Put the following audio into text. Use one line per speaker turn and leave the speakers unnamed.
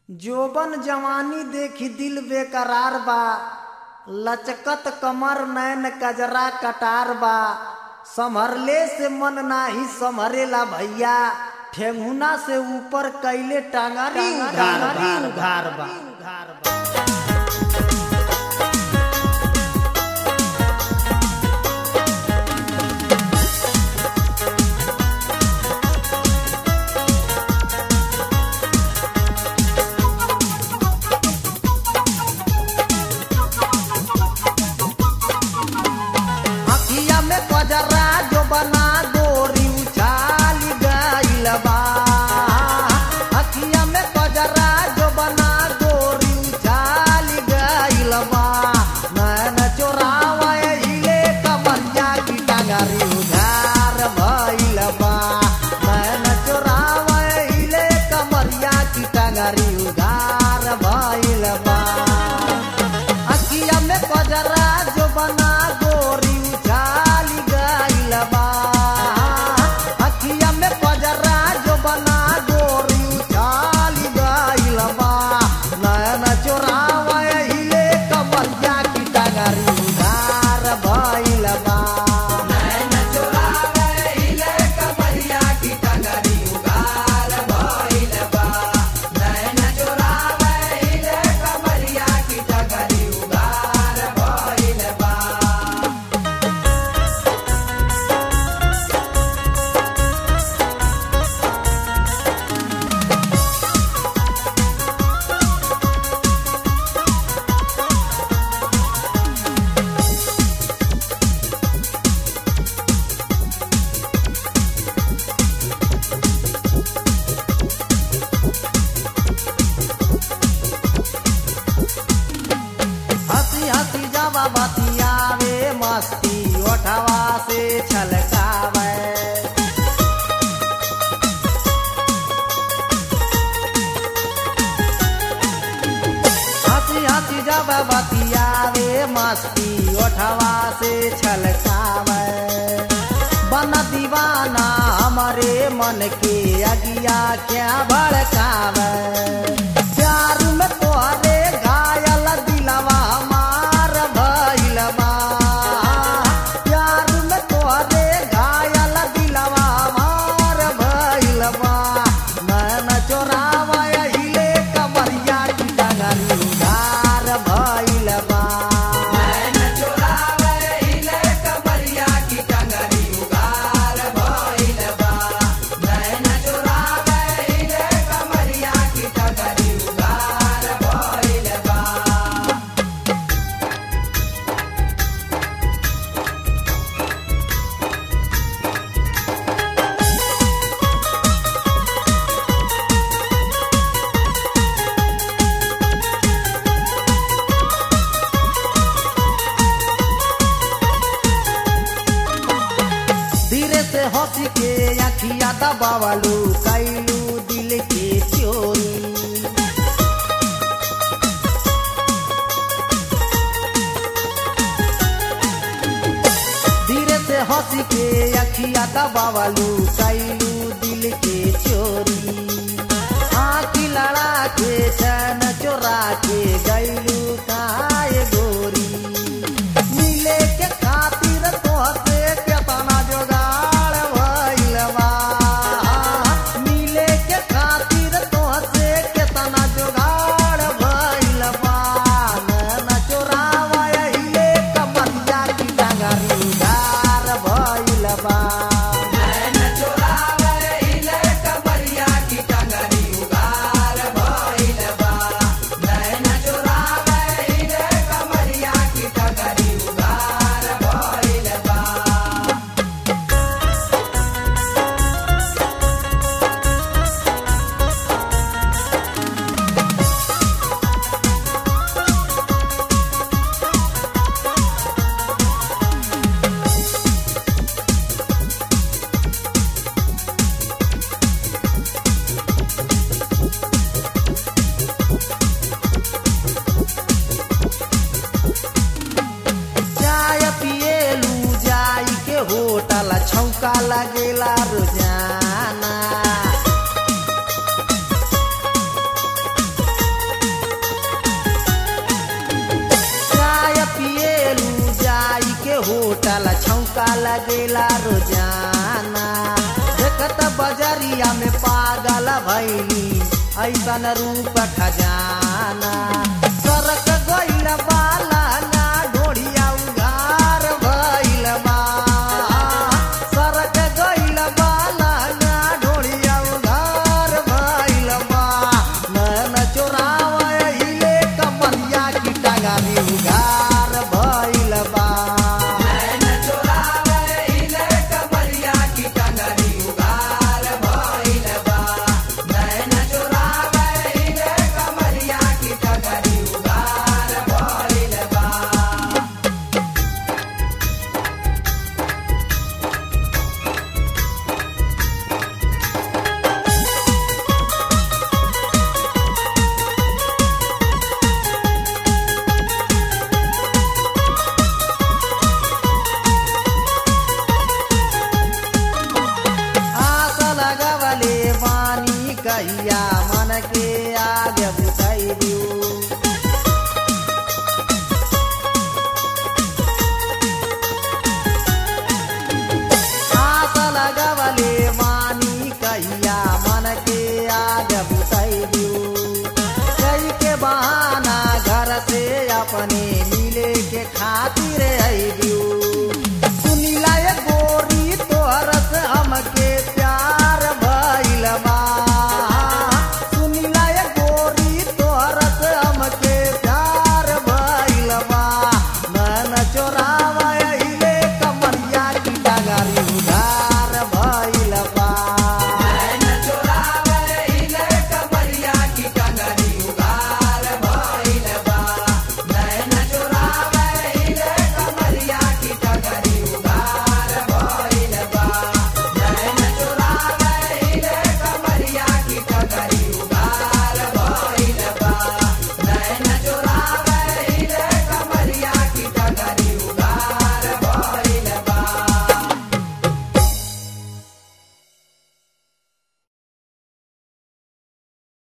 जोबन जवानी देखी दिल बेकरार बा लचकत कमर नैन कजरा कटार बा संभरले से मन नाही संभरेला भैया ठेंगुना से ऊपर कैले टांगरी उघार बा उघार बा उघार बा अखिया में कजरा जो बना गोरी उछाली गइल बा अखिया में कजरा जो बना गोरी उछाली गइल बा नैन चोरावे हिले कमरिया की टांगरी उधार भइल बा नैन चोरावे हिले कमरिया की टांगरी उधार भइल बा अखिया में कजरा जो बना गोरी उछाली गइल बा अखिया में कजरा जो बना गोरी उछाली गइल बा नयन चोरावे हिले कमरिया की टांगरी उधार भइल बा नयन चोरावे हिले कमरिया की टांगरी उधार भइल बा नयन चोरावे हिले कमरिया की टांगरी उधार भइल बा हंसी हंसी जवा बतियावे मस्ती ओठवा से छलकावे हंसी हंसी जवा बतियावे मस्ती ओठवा से छलकावे बन दीवाना हमारे मन के अगिया क्या भड़कावे प्यार में तोहरे घायल दिलवा हमार भइल बा प्यार में तोहरे घायल दिलवा हमार भइल बा नैन चोरावा हिले कमरिया की डगरी उधार भइल बा नैन चोरावा हिले कमरिया की डगरी उधार भइल बा नैन चोरावा हिले कमरिया की डगरी उधार भइल बा धीरे से हंसी के अखिया दबावलू कैलू दिल के चोरी धीरे से हंसी के अखिया दबावलू कैलू दिल के चोरी आँखी लड़ा के चैन चोरा के गैलू काए गोरी मिले के खातिर तोहसे केतना जोगाड़ भइल बा मिले के खातिर तोहसे केतना जोगाड़ भइल बा नैन चोरावा हिले कमरिया की डांगरी उधार भइल बा नैन चोरावा हिले कमरिया की डांगरी उधार भइल बा नैन चोरावा हिले कमरिया की डांगरी उधार भइल बा चाय पिएलू जाई के होटल छौका लगेला रोजाना मौका लगेला रोजाना देखत बजरिया में पागल भैली ऐसन रूप खजाना सरक गइल बाला ना ढोढ़िया उघार भइल बा सरक गइल बाला ना ढोढ़िया उघार भइल बा नैन चोरावहिले कमरिया की टगारी उघार भइल बा आस लगवले बानी कहिया मन के आगे बुझाई दियो